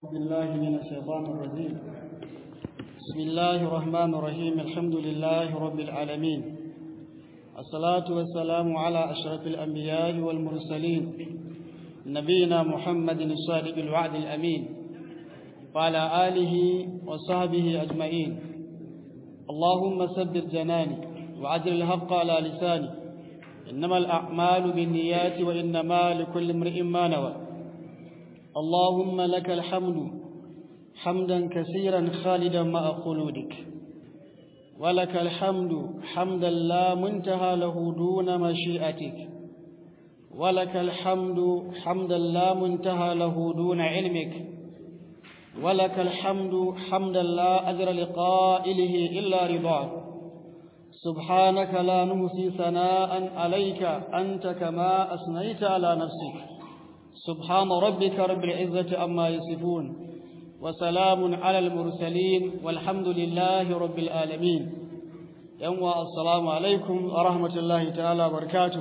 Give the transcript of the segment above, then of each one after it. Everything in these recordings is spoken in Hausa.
بالله من الشيطان الرجيم بسم الله الرحمن الرحيم الحمد لله رب العالمين الصلاة والسلام على أشرف الأنبياء والمرسلين نبينا محمد الصادق الوعد الأمين وعلى آله وصحبه أجمعين اللهم سدد جناني وعجل الحق على لساني إنما الأعمال بالنيات وإنما لكل امرئ ما نوى اللهم لك الحمد حمدا كثيرا خالدا مع خلودك ولك الحمد حمدا لا منتهى له دون مشيئتك ولك الحمد حمدا لا منتهى له دون علمك ولك الحمد حمدا لا أجر لقائله إلا رضاك سبحانك لا نهسي ثناء عليك أنت كما أثنيت على نفسك سبحان ربك رب العزة أما يصفون وسلام على المرسلين والحمد لله رب العالمين يوم السلام عليكم ورحمة الله تعالى وبركاته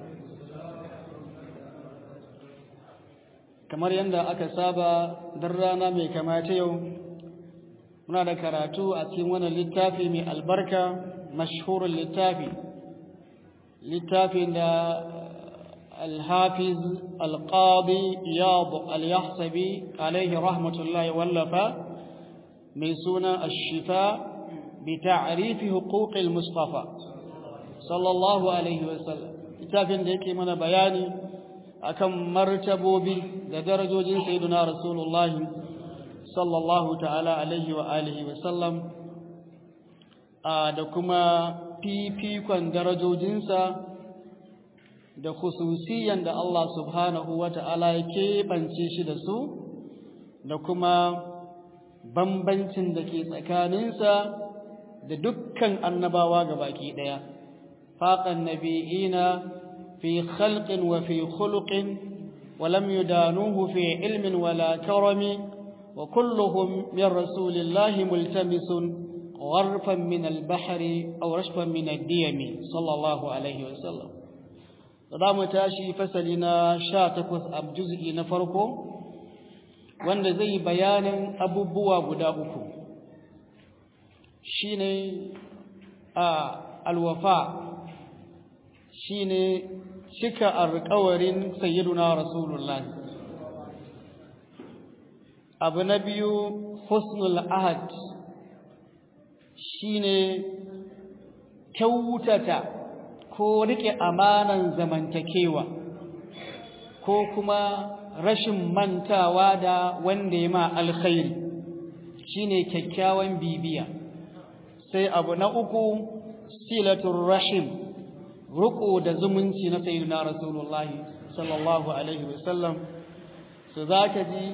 kamar yadda aka saba don rana mai kamata yau muna da karatu a cikin wannan littafi mai albarka mashhurin littafi littafin da الحافظ القاضي إياض اليحسبي عليه رحمة الله ولفا من سنة الشفاء بتعريف حقوق المصطفى صلى الله عليه وسلم littafin da yake mana bayani akan martabobi da darajojin sayyiduna rasulullahi sallallahu ta'ala alaihi wa alihi wa sallam da kuma fifikon darajojinsa da khususiyan da Allah subhanahu wa ta'ala ya keɓance shi da su da kuma bambancin da ke tsakaninsa da dukkan annabawa ga baki ɗaya faƙan nabi'ina fi khalqin wa fi khuluqin wa lam yudanuhu fi ilmin wala karami wa kulluhum min rasulillahi multamisun gharfan min al-bahri aw rashfan min ad-diyami sallallahu alaihi wa sallam za mu tashi fasali na sha takwas a juz'i na farko wanda zai bayanin abubuwa guda uku shi ne a alwafa shi ne cika alkawarin sayyiduna rasulullahi abu na biyu husnul ahad shi ne kyautata ko rike amanan zamantakewa ko kuma rashin mantawa da wanda ya ma alkhairi shine kyakkyawan bibiya sai abu na uku silatul rahim ruku da zumunci na sayyidina rasulullahi sallallahu alaihi wasallam su zaka ji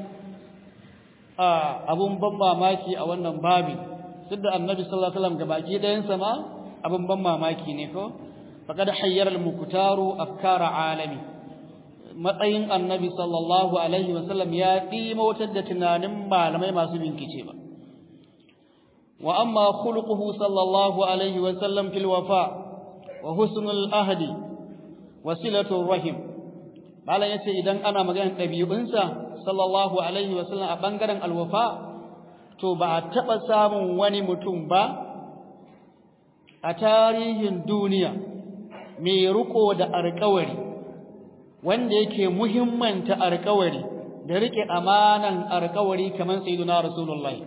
abun ban mamaki a wannan babi duk da annabi sallallahu alaihi wasallam gabaki ɗayansa ma abun ban mamaki ne ko faqad hayyara al-muktaru afkara alami matsayin annabi sallallahu alaihi wasallam ya dimautar da tunanin malamai masu bincike ba wa amma khuluquhu sallallahu alaihi wasallam fil wafa wa husnul ahdi wa silatul rahim malam yace idan ana maganar dabi'unsa sallallahu alaihi wasallam a bangaren alwafa to ba a taba samun wani mutum ba a tarihin duniya mai riko da alƙawari wanda yake muhimmanta alƙawari da rike amanan alƙawari kamar sayyiduna rasulullahi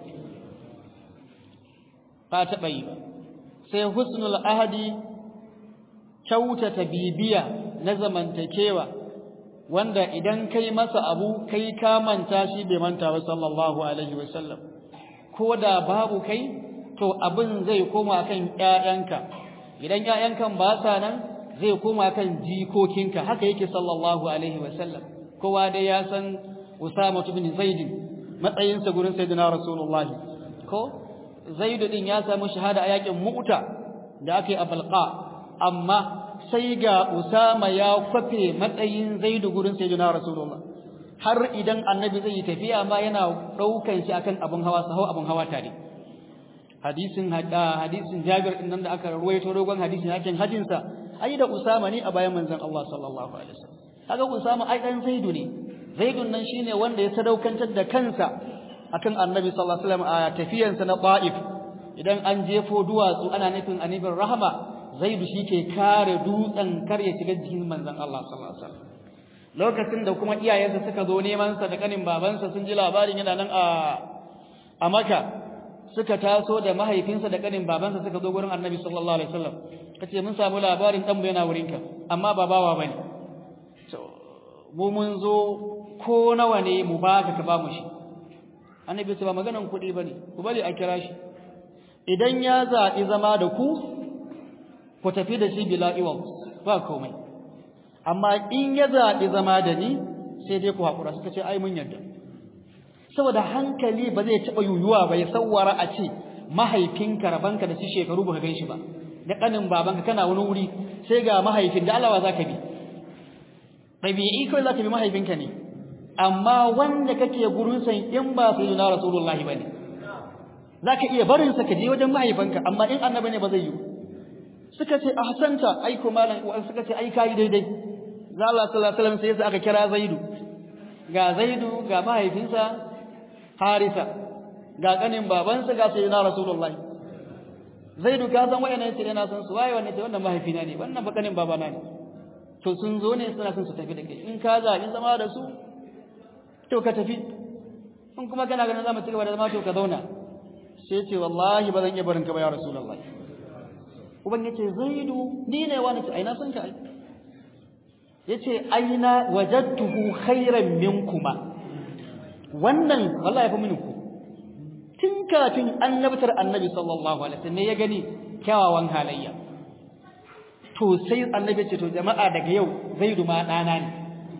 ba taɓa yi ba sai husnul ahadi kyautata bibiya na zamantakewa wanda idan kai masa abu kai ka manta shi bai manta ba sallallahu alaihi wasallam ko da babu kai to abin zai koma kan ƴaƴanka idan ƴaƴankan ba sa nan zai koma kan jikokinka haka yake sallallahu alaihi wasallam kowa dai ya san Usama ibn Zaid matsayinsa gurin sayyidina Rasulullah ko Zaid din ya samu shahada a yakin Mu'ta da aka yi a Balqa amma sai ga Usama ya kwafe matsayin Zaid gurin sayyidina Rasulullah har idan annabi zai yi tafiya ma yana daukan shi akan abun hawa sahau abun hawa tare hadisin hadisin Jabir din nan da aka ruwaito dogon hadisin yakin hajin sa ai da Usama ne a bayan manzon Allah sallallahu alaihi wasallam kaga Usama ai dan Zaidu ne Zaidun nan shine wanda ya sadaukantar da kansa akan annabi sallallahu alaihi wasallam a tafiyansa na Ta'if idan an jefo duwatsu ana nufin annabin rahama zaidu ke kare dutsen kar ya shiga jikin manzon Allah sallallahu alaihi wasallam lokacin da kuma iyayensa suka zo neman sa da kanin babansa sun ji labarin yana nan a a Makka suka taso da mahaifinsa da kanin babansa suka zo gurin annabi sallallahu alaihi wasallam kace mun samu labarin dan mu yana wurinka amma ba bawa bane to mu mun zo ko nawa ne mu baka ka ba mu shi annabi ce ba maganan kuɗi bane ku bari a kira shi idan ya zaɓi zama da ku ku tafi da shi bila iwan ba komai amma in ya zaɓi zama da ni sai dai ku haƙura suka ce ai mun yarda saboda hankali ba zai taɓa yuyuwa ba ya sawwara a ce mahaifinka rabanka da shi shekaru ba ka gan shi ba da ƙanin babanka kana wani wuri sai ga mahaifin da Allah za ka bi ɗabi'i kawai za ka bi mahaifinka ne amma wanda kake gurin san in ba sai na rasulullahi ba ne za ka iya barinsa ka je wajen mahaifanka amma in annabi ne ba zai yi suka ce ahsanta ai ko malam suka ce ai kai daidai za Allah sallallahu alaihi wasallam sai yasa aka kira Zaidu ga Zaidu ga mahaifinsa Harisa ga kanin babansa ga sayyidina Rasulullahi Zaidu ka san wayannan sai yana san su waye wannan sai wannan mahaifina ne wannan ba kanin babana ne to sun zo ne suna son su tafi da kai in ka zaɓi zama da su to ka tafi in kuma kana ganin za mu ci gaba da zama to ka zauna sai ce wallahi ba zan iya barin ka ba ya Rasulullahi uban yace zaidu ni ne wani ce aina san ka ai yace aina wajadtuhu khairan minkuma wannan wallahi ya fi mini ku tun kafin annabtar annabi sallallahu alaihi wasallam ya gani kyawawan halayya to sai annabi ce to jama'a daga yau zaidu ma dana ne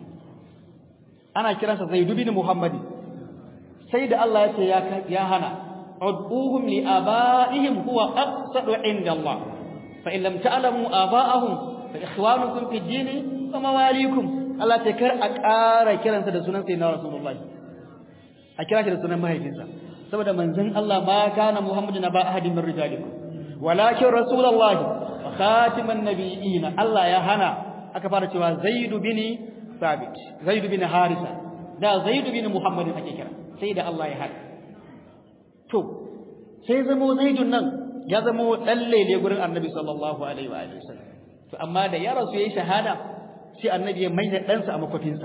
ana kiransa zaidu bin muhammadi sai da Allah ya ce ya hana ud'uhum li abaihim huwa aqsadu inda Allah فإن لم تعلموا آباءهم فإخوانكم في الدين ومواليكم Allah ta kar a ƙara kiransa da sunan sayyidina Rasulullah a kira shi da sunan mahaifinsa saboda manzon Allah ma kana Muhammadu na ba ahadin min rijalikum walakin Rasulullah wa khatiman nabiyina Allah ya hana aka fara cewa Zaid bin Thabit Zaid bin Harisa da Zaid bin Muhammad ake kira sai da Allah ya hana to sai zamo Zaidun nan ya zama dan lele gurin annabi sallallahu alaihi wa alihi wasallam to amma da ya rasu yayi shahada sai annabi ya maida ɗansa a makofinsa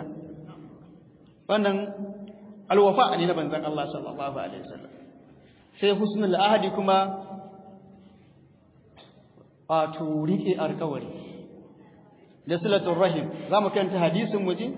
wannan alwafa ne na banzan Allah sallallahu alaihi wasallam sai husnul ahadi kuma wato rike alƙawari da silatul rahim zamu kanta hadisin muji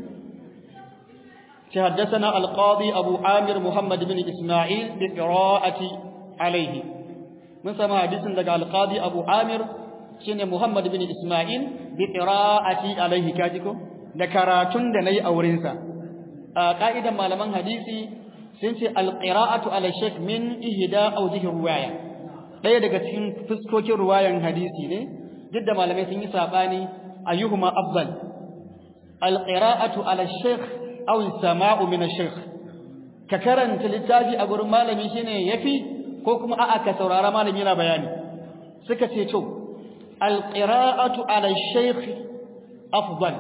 حدثنا القاضي أبو عامر محمد بن إسماعيل بقراءة عليه mun samu hadisin daga alqadi abu amir shine muhammad bin isma'il bi qira'ati alaihi kajiko da karatun da nayi a wurin sa a ka'idan malaman hadisi sun ce alqira'atu ala shaykh min ihda awjih ruwaya daya daga cikin fuskokin ruwayan hadisi ne duk da malamai sun yi sabani ayyuhuma afdal alqira'atu ala shaykh aw sama'u min ash-shaykh ka karanta littafi a gurin malami shine yafi ko kuma a'a ka saurara malami yana bayani suka ce to alqira'atu ala shaykh afdal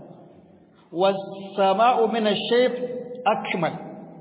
was-sama'u min ash-shaykh akmal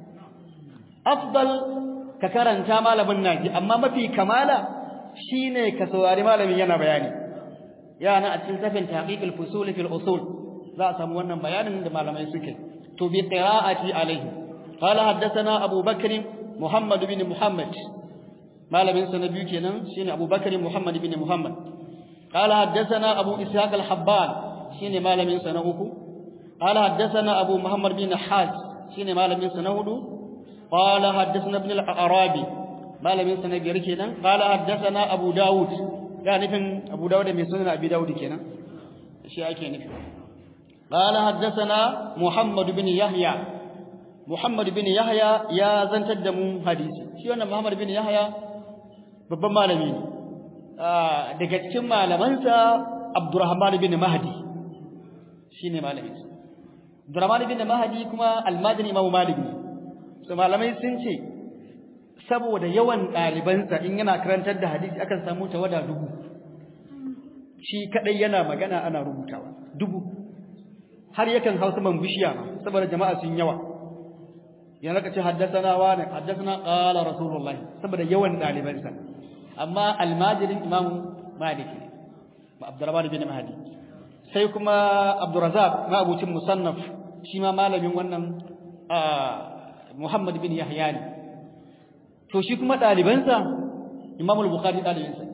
afdal ka karanta malamin naji amma mafi kamala shine ka saurari malamin yana bayani yana a cikin tafin tahqiqul fusul fil usul za a samu wannan bayanin da malamai suke to bi qira'ati alayhi qala haddathana abu bakr muhammad bin muhammad malamin sa na biyu kenan shine Abu Bakar Muhammad ibn Muhammad qala haddathana Abu Ishaq al-Habban shine malamin sa na uku qala haddathana Abu Muhammad bin Hajj shine malamin sa na hudu qala haddathana ibn al-Arabi malamin sa na biyar kenan qala haddathana Abu Dawud ga nufin Abu Dawud mai sunan Abi Dawud kenan shi ake nufi qala haddathana Muhammad bin Yahya Muhammad bin Yahya ya zantar da mu hadisi shi wannan Muhammad bin Yahya babban malami ne daga cikin malamansa Abdurrahman bin Mahdi shine malamin sa Abdurrahman bin Mahdi kuma almadani Imam Malik ne so malamai sun ce saboda yawan ɗalibansa in yana karantar da hadisi akan samu tawada dubu shi kadai yana magana ana rubutawa dubu har yakan hausa man bishiya ma saboda jama'a sun yawa yana raka ce haddasana wani haddasana qala rasulullah saboda yawan dalibansa amma almajirin imam malik ne abdurrahman bin mahdi sai kuma abdurrazzaq ma abucin musannaf shi ma malamin wannan muhammad bin yahya ne to shi kuma dalibansa imam al-bukhari dalibinsa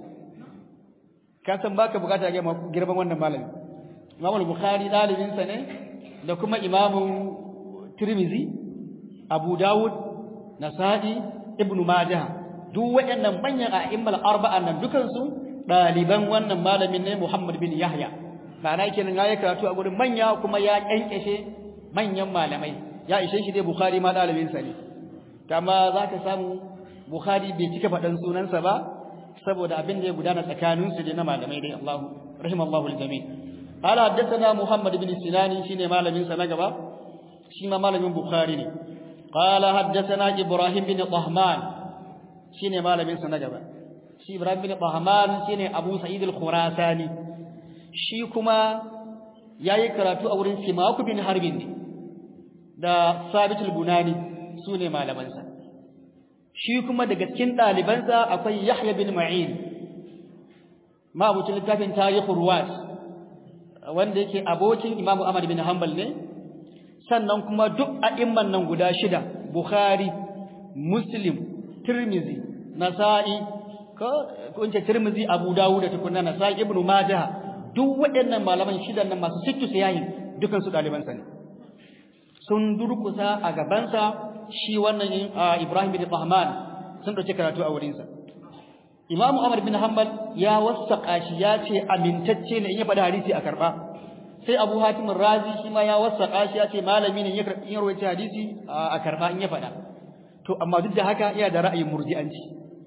ka san baka bukata ga girman wannan malami imam al-bukhari dalibinsa ne da kuma imam tirmizi abu dawud nasa'i ibnu majah duk waɗannan manyan a'immal arba'an nan dukan su daliban wannan malamin ne muhammad bin yahya ma'ana kenan ya karatu a gurin manya kuma ya kyankeshe manyan malamai ya ishe shi dai bukhari ma dalibinsa ne kama zaka samu bukhari bai cika faɗan sunansa ba saboda abin da ya gudana tsakaninsu da na malamai dai Allah rahimallahu aljami qala haddathana muhammad ibn sinani shine malamin sa na gaba shi ma malamin bukhari ne qala haddathana ibrahim bin tahman shine malamin sa na gaba shi ibrahim bin tahman shine abu sa'id al-khurasani shi kuma yayi karatu a wurin simaku bin harbin ne da sabit al-bunani sune malaman sa shi kuma daga cikin ɗalibansa akwai Yahya bin Ma'in mabucin littafin tarihin Ruwas wanda yake abokin Imam Ahmad bin Hanbal ne sannan kuma duk a'imman nan guda shida Bukhari Muslim Tirmizi Nasa'i ko kunce Tirmizi Abu Dawud da tukunna Nasa'i Ibn Majah duk waɗannan malaman shidan nan masu sittu sayahin dukan su ɗalibansa ne sun durkusa a gabansa shi wannan Ibrahim bin Tahman sun dauke karatu a wurinsa Imam Umar bin Hanbal ya wasaka shi ya ce amintacce ne in ya faɗi hadisi a karba sai Abu Hatim Razi shi ma ya wasaka shi ya ce malami ne in ya rawaita hadisi a karba in ya faɗa to amma duk da haka iya da ra'ayin murji'anci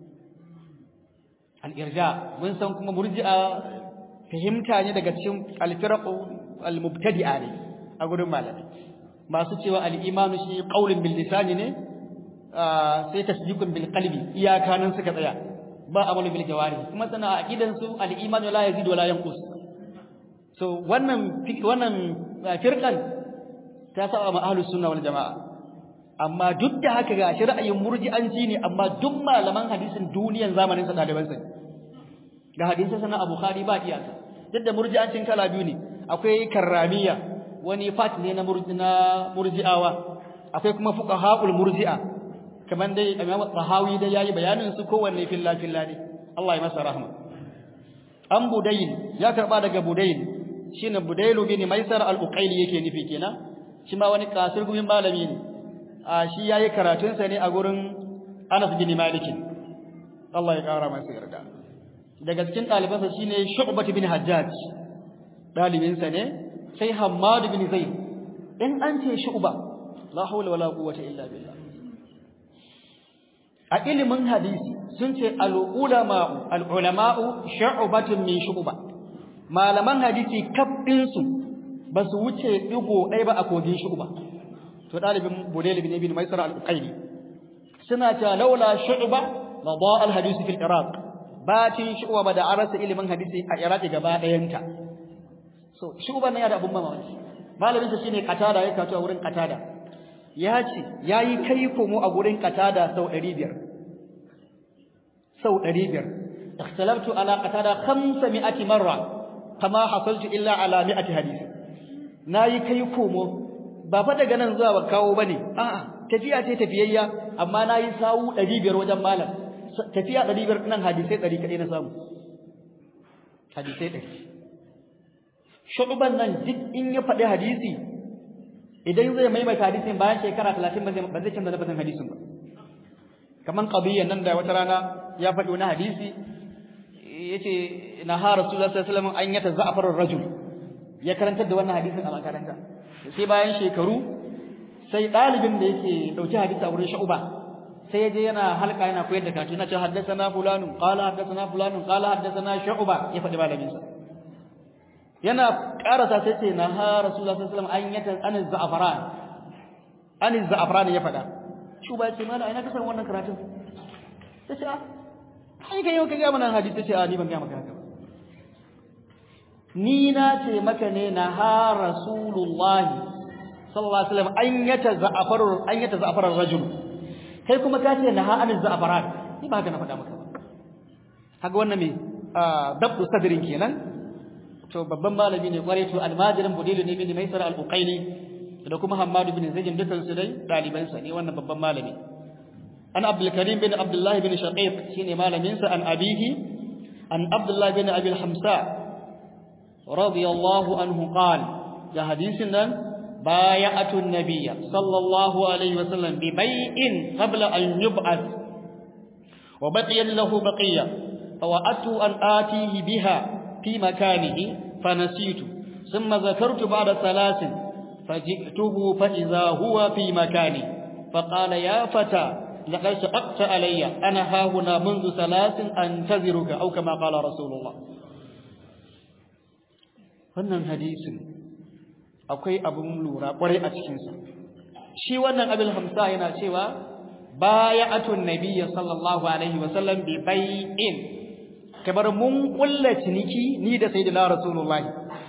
al-irja mun san kuma murji'a fahimta ne daga cikin al-firaq al-mubtadi'a ne a gurin malami masu cewa al-imanu shi qaulun bil lisani ne sai tasdiqun bil qalbi iyaka nan suka tsaya ba amalu bil jawari kuma sana aqidan su al-imanu la yazid wa la yanqus so wannan wannan firqan ta saba ma ahlus sunna wal jamaa amma duk da haka ga shi ra'ayin murji'anci ne amma duk malaman hadisin duniyan zamanin sa daliban sa ga hadisin sana Abu Bukhari ba iyaka duk da murji'ancin kala biyu ne akwai karramiya wani fat ne na murji'awa akwai kuma fuqahaul murji'a kaman dai Imam Tahawi da yayi bayanin su kowanne filla filla ne Allah ya masa rahma an Budayl ya karba daga Budayl shine Budayl bin Maisar al-Uqayli yake nufi kenan shi ma wani kasir gumin malami ne a shi yayi karatun sa ne a gurin Anas bin Malik Allah ya kara masa yarda daga cikin ɗalibansa shine Shu'bah bin Hajjaj ɗalibinsa ne sai Hammad bin Zaid in an ce Shu'ba la hawla wala quwwata illa billah a ilimin hadisi sun ce al-ulama'u al-ulama'u shu'batun min shu'ba malaman hadisi kabbin su ba su wuce digo ɗaya ba a kogin shu'ba to dalibin Budayl bin Ibn Maisar al-Uqayli suna ta laula shu'ba la da'a al-hadith fil Iraq batin shu'ba ba da arasa ilimin hadisi a Iraq gaba ɗayanta so shu'ba ne da abun mamaki malamin sa shine Qatada ya kato a wurin Qatada ya ce yayi kai komo a gurin Qatada sau 500 sau 500 ikhtalaftu ala Qatada 500 marra kama hasaltu illa ala 100 hadisi nayi kai komo ba fa daga nan zuwa ba kawo bane a'a tafiya ce tafiyayya amma nayi sawu 500 wajen malam tafiya 500 nan hadisi 100 kadai na samu hadisi 100 shu'ban nan duk in ya faɗi hadisi idan zai maimaita hadisin bayan shekara 30 ba zai ba zai canza lafazin hadisin ba kaman qadiyyan nan da wata rana ya faɗi wani hadisi yace na ha rasulullahi sallallahu alaihi wasallam an yata za'far ar-rajul ya karantar da wannan hadisin a makaranta sai bayan shekaru sai dalibin da yake dauki hadisi a wurin shu'ba sai yaje yana halka yana koyar da karatu yana cewa haddathana fulanun qala haddathana fulanun qala haddathana shu'ba ya faɗi malamin sa yana karasa sai ce na ha rasulullah sallallahu alaihi wasallam an yata an za'faran an za'faran ya faɗa shu'ba ya ce mana ina ka san wannan karatun sai ce ai kai yau ka ga mana hadisi sai ce a ni ban ga maka haka ba ni na ce maka ne na ha rasulullah sallallahu alaihi wasallam an yata za'afaru an yata za'afar rajul kai kuma ka ce naha anil za'afarat ni ba haka na faɗa maka ba haka wannan me dabdu sadrin kenan to babban malami ne kware to almajirin budilu ne bin maisar al-uqaili da kuma hammad bin zaid dukan su dai daliban sa ne wannan babban malami an abdul karim bin abdullah bin shaqiq shine malamin sa an abihi an abdullah bin abi al-hamsa radiyallahu anhu qala ga hadisin nan بايعت النبي صلى الله عليه وسلم ببيع قبل أن يبعث وبقي له بقية فوأت أن آتيه بها في مكانه فنسيت ثم ذكرت بعد ثلاث فجئته فإذا هو في مكاني فقال يا فتى لقد شققت علي أنا ها هنا منذ ثلاث أنتظرك أو كما قال رسول الله wannan hadisin akwai abin lura kwarai a cikinsa shi wannan abin hamsa yana cewa baya'atun nabiyya sallallahu alaihi wasallam bi bai'in kamar mun kulla ciniki ni da sayyidina rasulullahi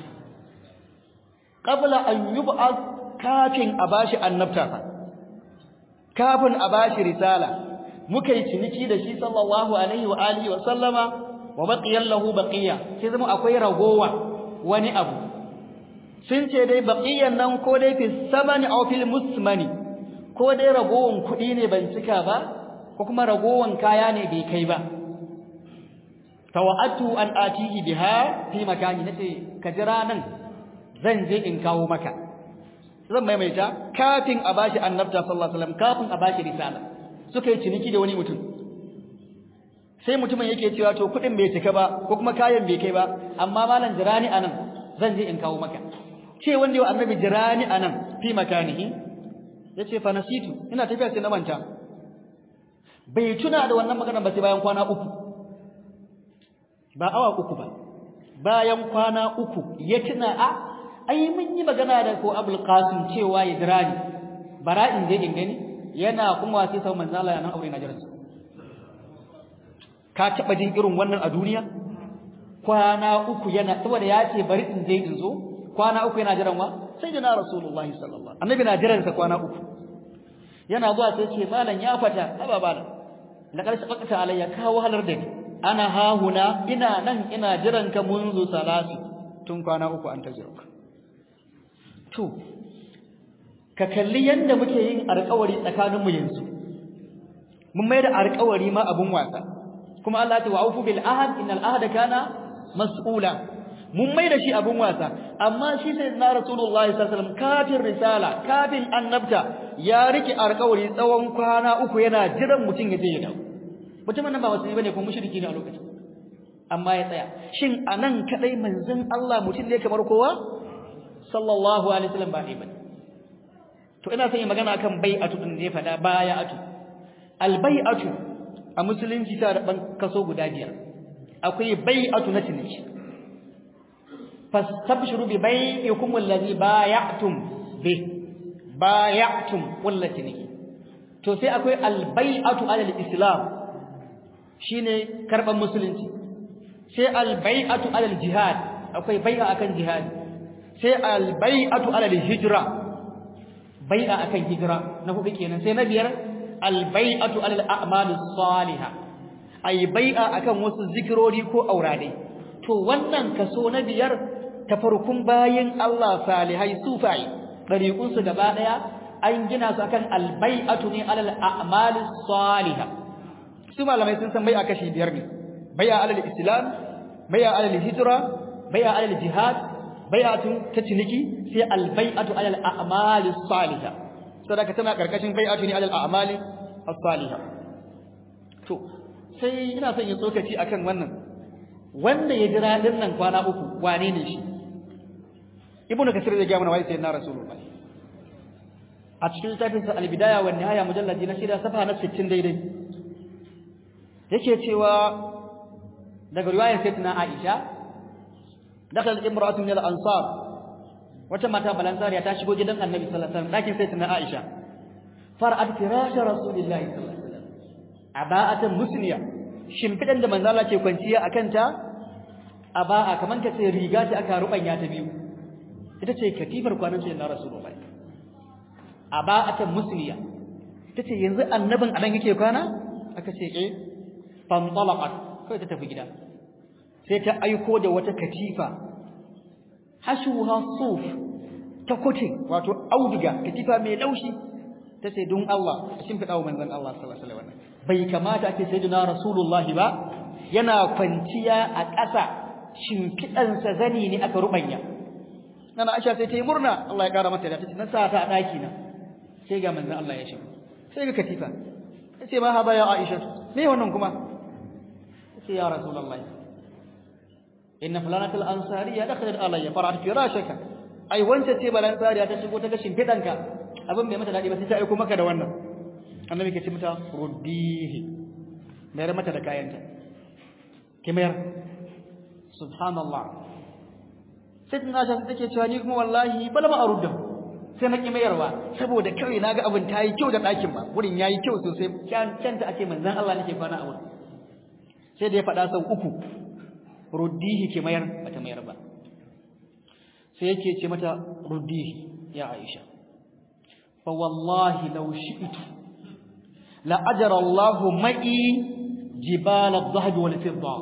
qabla an yub'ath kafin a bashi annabta kafin a bashi risala muka yi ciniki da shi sallallahu alaihi wa alihi wa sallama wa baqiya lahu baqiya sai zama akwai ragowa wani abu sun ce dai baqiyan nan ko dai fi samani aw fil musmani ko dai ragowan kuɗi ne ban cika ba ko kuma ragowan kaya ne bai kai ba tawa'atu an atihi biha fi makani nace ka jira nan zan je in kawo maka zan maimaita kafin a bashi annabta sallallahu alaihi wasallam kafin a bashi risala suka yi ciniki da wani mutum sai mutumin yake cewa to kuɗin bai cika ba ko kuma kayan bai kai ba amma malam jirani anan zan je in kawo maka ce wanda yau annabi jirani anan fi makanihi yace fa nasitu ina tafiya sai na manta bai tuna da wannan magana ba sai bayan kwana uku ba awa uku ba bayan kwana uku ya tuna a ai mun yi magana da ko Abul Qasim cewa ya dirani bara in je in gani yana kuma sai sau manzo Allah nan aure na jiransa ka taba jin irin wannan a duniya kwana uku yana saboda ya ce bari in je in zo kwana uku yana jiran wa sai jina rasulullahi sallallahu annabi na jiran sa kwana uku yana zuwa sai ce malam ya fata haba malam laqad sabaqta alayya ka wahalar da ni ana hahuna ina nan ina jiran ka munzu salasi tun kwana uku an tajirka to ka kalli yanda muke yin alƙawari tsakaninmu yanzu mun mai da alƙawari ma abun wasa kuma Allah ya ce wa'ufu bil ahad innal ahada kana mas'ula mun mai da shi abun wasa amma shi sai na rasulullahi sallallahu alaihi wasallam kafin risala kafin annabta ya rike alƙawari tsawon kwana uku yana jiran mutum ya je ya dawo mutumin nan ba musulmi bane ko mushriki ne a lokacin amma ya tsaya shin anan kadai manzon Allah mutum ne kamar kowa sallallahu alaihi wasallam ba ne bane to ina son yi magana akan bai'atu din da ya fada bai'atu albai'atu a musulunci ta da ban kaso guda biyar akwai bai'atu na ciniki fastabshiru bi bai'ikum allazi bay'atum bi bay'atum wallahi ciniki to sai akwai albai'atu alal islam shine karban musulunci sai albai'atu alal jihad akwai bai'a akan jihad sai albai'atu alal hijra bai'a akan hijra na hudu kenan sai na biyar albai'atu alal a'malus salihah ay bai'a akan wasu zikirori ko aurade to wannan kaso na biyar tafarkun bayin Allah salihai sufai dariqun su gaba daya an gina su akan albai'atu ne alal a'malis salihah su malamai sun san bai'a kashi biyar ne bai'a alal islam bai'a alal hijra bai'a alal jihad bai'atun ta ciniki sai albai'atu alal a'malis salihah sadaka tana karkashin bai'atu ne alal a'mali as-salihah to sai ina son yin tsokaci akan wannan wanda ya jira din nan kwana uku wane ne shi ibnu kasir zai ga mana wai sai na rasulullah a cikin littafin sa al-bidaya wa nihaya mujalladi na shida safa na 60 daidai yake cewa daga riwayar sayyidina aisha dakal imra'atun min al-ansar wata mata balansariya ta shigo gidan annabi sallallahu alaihi wasallam dakin sayyidina aisha fara'at firash rasulillahi sallallahu alaihi wasallam aba'atan musniya shimfidan da manzo Allah ke kwanciya akan ta aba'a kaman ka ce riga ce aka rubanya ta biyu ita ce katifar kwanan sai na rasulullahi aba'atan musliya tace yanzu annabin anan yake kwana aka ce eh fantalaqat kai ta tafi gida sai ta aiko da wata katifa hashuha suf ta kote wato auduga katifa mai laushi tace don Allah shin fada wa manzon Allah sallallahu alaihi wasallam bai kamata ake sayyidina rasulullah ba yana kwanciya a ƙasa shimfidansa zani ne aka rubanya nana Aisha sai ta yi murna Allah ya kara mata da tace na sa ta a daki na sai ga manzon Allah ya shigo sai ga katifa sai ma haba ya Aisha me wannan kuma sai ya rasulullah inna fulanatul ansariya dakhalat alayya fara'at firashaka ai wance ce balan sariya ta shigo ta ga shimfidanka abin bai mata dadi ba sai ta aiko maka da wannan annabi ke ce mata ruddihi mayar mata da kayanta ki mayar subhanallah sai tana ta take cewa ni kuma wallahi bala ma arudda sai na ki mayarwa saboda kai naga abin tayi kyau da dakin ba wurin yayi kyau sosai canta ake manzon Allah nake kwana a wurin sai da ya faɗa sau uku ruddihi ke mayar bata mayar ba sai yake ce mata ruddihi ya Aisha fa wallahi law shi'tu la ajra Allahu ma'i jibal adh-dhahab wal fidda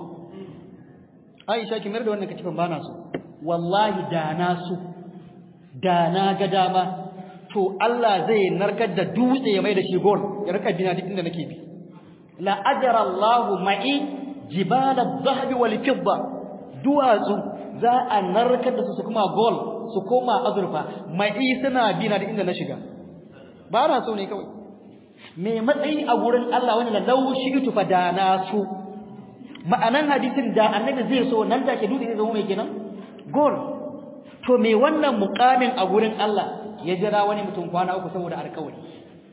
Aisha ki mayar da wannan katifan bana so wallahi da na so da na ga dama to Allah zai narkar da dutse ya mai da shi gold ya rika bina duk inda nake bi la ajra Allahu ma'i jibal adh-dhahab wal fidda duwatsu za a narkar da su su kuma gold su koma azurfa mai suna bina da inda na shiga ba na so ne kawai me matsayi a gurin Allah wani la law shi'tu fadana su ma'anan hadisin da annabi zai so nan take dutse zai zama mai kenan gold to me wannan muqamin a gurin Allah ya jira wani mutum kwana uku saboda alƙawari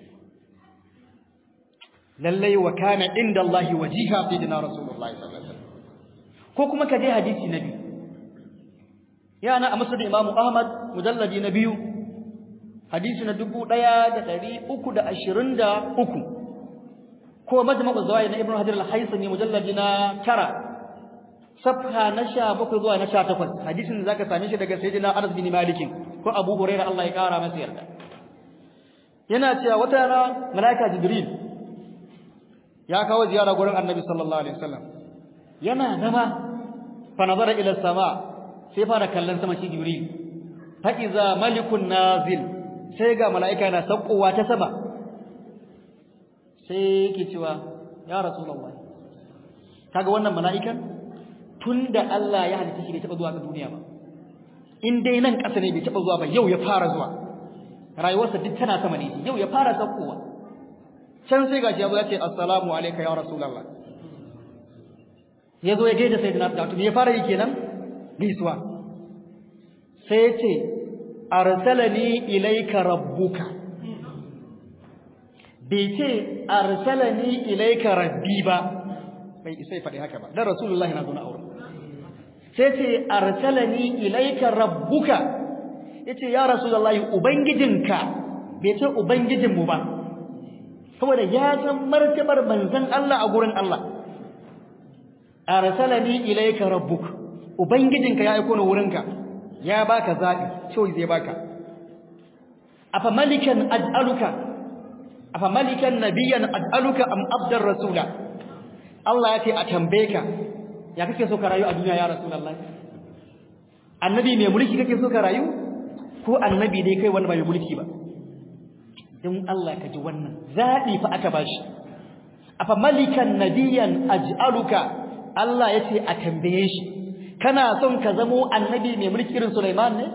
lallai wa kana inda Allah wajiha sayyidina rasulullahi sallallahu alaihi wasallam ko kuma ka je hadisi na biyu yana a musnad imamu ahmad mujalladi na biyu hadisi na 1323 ko majma'u zawaid na ibnu hajar al-haythami mujalladi na tara safha na 17 zuwa na 18 hadisin da zaka same shi daga sayyidina anas bin malik ko abu hurairah Allah ya kara masa yarda yana cewa wata rana malaika jibril ya kawo ziyara gurin annabi sallallahu alaihi wasallam yana zama fa nazara ila sama sai fara kallon sama shi jibril fa iza malikun nazil sai ga malaika na saukowa ta sama sai yake cewa ya rasulullah kaga wannan mala'ikan tunda Allah ya halitta shi bai taba zuwa ga duniya ba in dai nan ƙasa ne bai taba zuwa ba yau ya fara zuwa rayuwarsa duk tana sama ne yau ya fara saukowa can sai gashi ya zo ya ce assalamu alayka ya rasulullah ya zo ya gaida sayyidina Abdullah me ya fara yi kenan gaisuwa sai ya ce arsalani ilayka rabbuka bai ce arsalani ilayka rabbi ba bai sai faɗi haka ba dan rasulullahi na zo na aure sai ce arsalani ilayka rabbuka yace ya rasulullahi ubangijinka bai ce ubangijinmu ba saboda ya san martabar manzon Allah a gurin Allah arsalani ilayka rabbuk ubangijinka ya aika ni wurinka ya baka zabi sai zai baka afa malikan ad'aluka afa malikan nabiyyan ad'aluka am abdar rasula Allah ya ce a tambaye ka ya kake so ka rayu a duniya ya rasulullahi annabi mai mulki kake so ka rayu ko annabi dai kai wanda bai mulki ba don Allah ka ji wannan zaɓi fa aka bashi afa malikan nabiyyan aj'aluka Allah yace a tambaye shi kana son ka zamo annabi mai mulki irin Sulaiman ne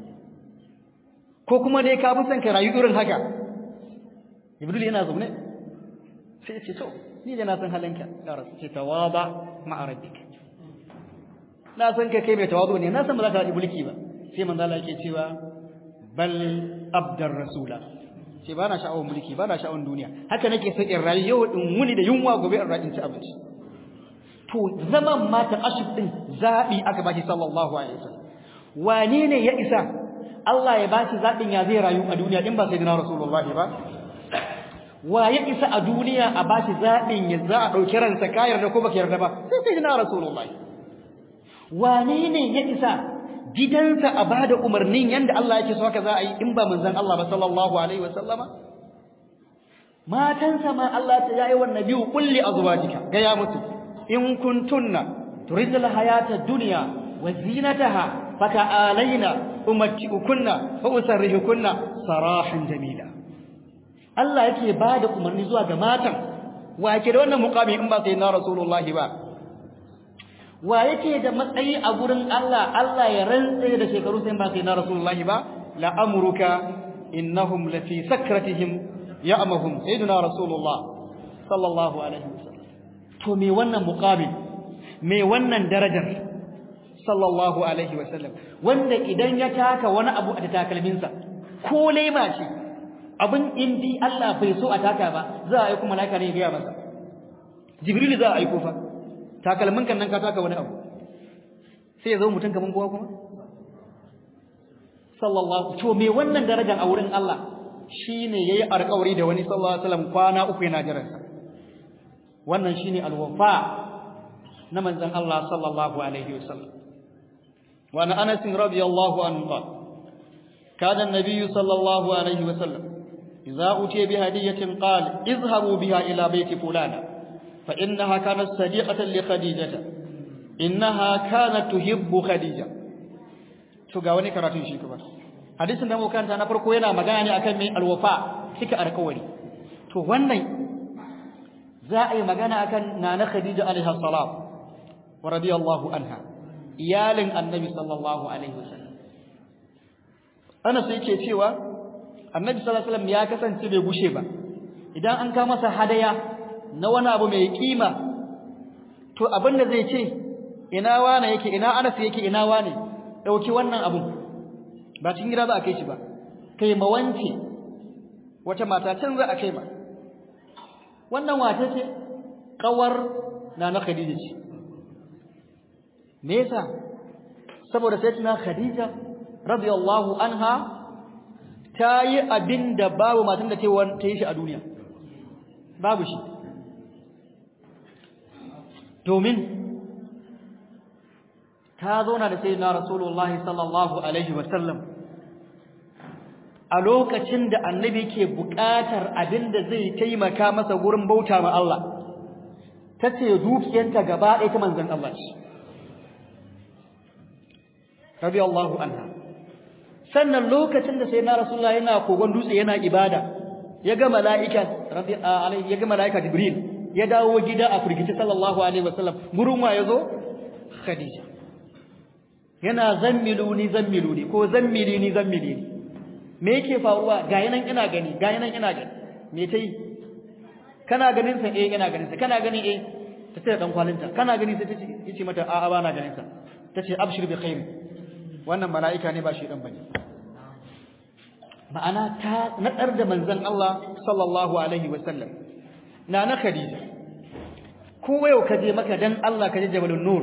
ko kuma dai ka fi son ka rayu irin haka Jibril yana zaune sai ya ce to ni da na san halinka ya rasu ce tawaba ma'a rabbik na san ka kai mai tawazu ne na san ba za ka yi mulki ba sai manzo Allah yake cewa bal abdar rasula ce ba na sha'awar mulki ba na sha'awar duniya haka nake son in rayu yau in wuni da yunwa gobe in rayu in ci abinci to zaman ma ta ashib din zabi aka bashi sallallahu alaihi wasallam wane ne ya isa Allah ya bashi zabin ya zai rayu a duniya in ba sai dina rasulullah ba wa ya isa a duniya a bashi zabin ya za a dauki ransa ka yarda ko baka yarda ba sai sai dina rasulullah wane ne ya isa gidansa a bada umarnin yanda Allah yake so haka za a yi in ba manzon Allah ba sallallahu alaihi wasallama matansa ma Allah ta yayi wannan biyu kulli azwajika ga ya mutu in kuntunna turidul hayata dunya wa zinataha fata'alaina umatti'ukunna wa usarrihukunna sarahan jamila Allah yake bada umarni zuwa ga matan wa yake da wannan muqami in ba sai na rasulullahi ba wa yake da matsayi a gurin Allah Allah ya rantse da shekaru sai ba sai na rasulullahi ba la amruka innahum lafi sakratihim ya'mahum sayyidina rasulullah sallallahu alaihi wasallam to me wannan muqabil me wannan darajar sallallahu alaihi wasallam wanda idan ya taka wani abu a takalminsa ko lema ce abin indi Allah bai so a taka ba za a aiko malaika ne ya ga masa jibril za a aiko fa takalmin kan nan ka taka wani abu sai ya zo mutum kaman kowa kuma sallallahu to me wannan darajar a wurin Allah shine yayi alƙawari da wani sallallahu alaihi wasallam kwana uku yana jiran sa wannan shine alwafa na manzon Allah sallallahu alaihi wasallam wa ana Anas radiyallahu anhu qala kana an-nabiy sallallahu alaihi wasallam idza utiya bi hadiyatin qala izhabu biha ila bayti fulana فإنها كانت صديقة لخديجة إنها كانت تحب خديجة to ga wani karatun shi kuma hadisin da muka kanta na farko yana magana ne akan mai alwafa cika alƙawari to wannan za a yi magana akan nana khadija alaiha salam wa radiyallahu anha iyalin annabi sallallahu alaihi wasallam ana sai yake cewa annabi sallallahu alaihi wasallam ya kasance bai gushe ba idan an ka masa hadaya na wani abu mai kima to abinda zai ce ina wane yake ina Anas yake ina wane dauki wannan abun ba cikin gida za a kai shi ba kai ma wance wata mata can za a kai ma wannan wata ce kawar nana Khadija ce me yasa saboda sayyidina Khadija radiyallahu anha ta yi abin da babu matan da ta yi shi a duniya babu shi domin ta zauna da sayyidina rasulullahi sallallahu alaihi wasallam a lokacin da annabi ke buƙatar abin da zai taimaka masa gurin bauta ma Allah tace dukiyanta gaba ɗaya ta manzon Allah ce radiyallahu anha sannan lokacin da sayyidina rasulullahi yana kogon dutse yana ibada ya ga mala'ika rabbi alaihi ya ga mala'ika jibril ya dawo gida a firgici sallallahu alaihi wasallam gurin wa yazo khadija yana zammiluni zammiluni ko zammilini zammilini me yake faruwa ga yanan ina gani ga yanan ina gani me tai kana ganin sa eh ina ganin sa kana gani eh ta ce dan kwalinta kana gani sai tace yace mata a'a ba na ganin sa tace abshir bi khair wannan mala'ika ne ba shi dan bane ma'ana ta nadar da manzon Allah sallallahu alaihi wasallam na na Khadija ko yau kaje maka dan Allah kaje Jabalun Nur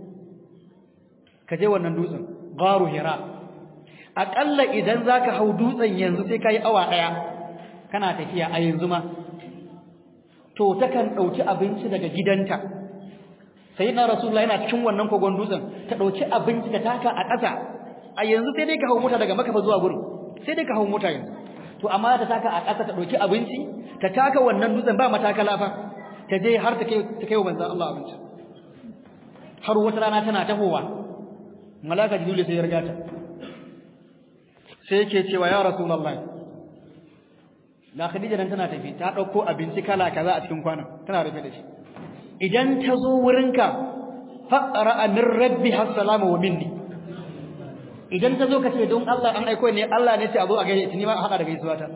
kaje wannan dutsen Gharu Hira akalla idan zaka hau dutsen yanzu sai kai awa daya kana tafiya a yanzu ma to takan dauki abinci daga gidanta sayyidina rasulullahi yana cikin wannan kogon dutsen ta dauki abinci ta taka a ƙasa a yanzu sai dai ka hau mota daga Makka zuwa gurin sai dai ka hau mota yanzu to amma ta taka a ƙasa ta dauki abinci ta taka wannan dutsen ba matakala fa ta je har ta kai ta kai manzon Allah abinci har wata rana tana tahowa malaka jibril sai ya riga ta sai yake cewa ya rasulullahi la khadija dan tana tafi ta dauko abinci kala kaza a cikin kwanan tana rufe da shi idan ta zo wurinka faqra min rabbi assalamu wa minni idan ta zo ka ce don Allah an aiko ne Allah ne ce a zo a gaishe ni ma a hada da gaisuwa ta